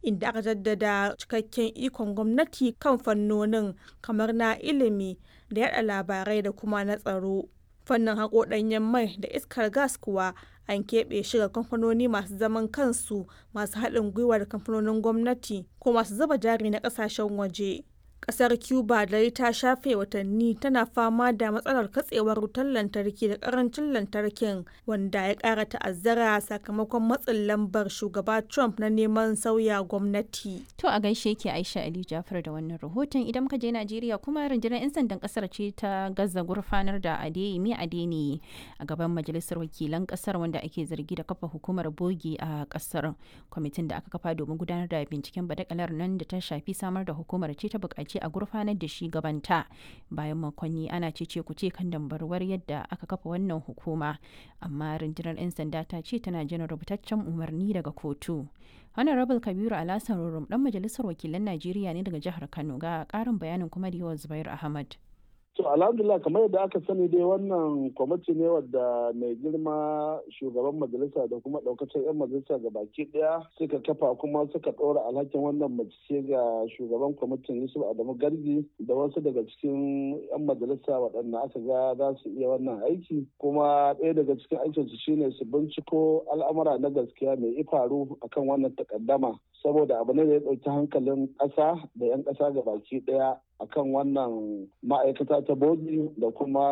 inda aka jaddada cikakken ikon gwamnati kan fannonin kamar na ilimi da yada labarai da kuma na tsaro. Fannin haƙo ɗanyen mai da iskar gas kuwa an keɓe shi ga kamfanoni masu zaman kansu masu haɗin gwiwa da kamfanonin gwamnati ko masu zuba jari na ƙasashen waje. Ƙasar Cuba dai ta shafe watanni tana fama da matsalar katsewar wutar lantarki da ƙarancin lantarkin wanda ya ƙara ta'azzara sakamakon matsin lambar shugaba Trump na neman sauya gwamnati. To a gaishe ke Aisha Ali Jafar da wannan rahoton idan muka je Najeriya kuma rundunar 'yan sandan kasar ce ta gaza gurfanar da Adeyemi Adeniyi a gaban majalisar wakilan kasar wanda ake zargi da kafa hukumar bogi a kasar. Kwamitin da aka kafa domin gudanar da binciken badakalar nan da ta shafi samar da hukumar ce ta buƙaci a gurfanar da shi gabanta bayan makonni ana cece kuce kan dambarwar yadda aka kafa wannan hukuma amma rundunar 'yan sanda ta ce tana jiran rubutaccen umarni daga kotu. honorable kabiru alasan rurum dan majalisar wakilan najeriya ne daga jihar kano ga karin bayanin kuma da yawan zubair ahmad To alhamdulillah kamar yadda aka sani dai wannan kwamiti ne wadda mai girma shugaban majalisa da kuma daukacin 'yan majalisa ga baki daya suka kafa kuma suka ɗora alhakin wannan mace ga shugaban kwamitin Yusuf Adamu Gargi da wasu daga cikin 'yan majalisa waɗanda aka ga za su iya wannan aiki kuma ɗaya daga cikin aikinsu shine su binciko al'amura na gaskiya mai ifaru akan wannan takaddama saboda abu ne da ya ɗauki hankalin ƙasa da 'yan ƙasa ga baki ɗaya akan wannan ma'aikata ta bogi da kuma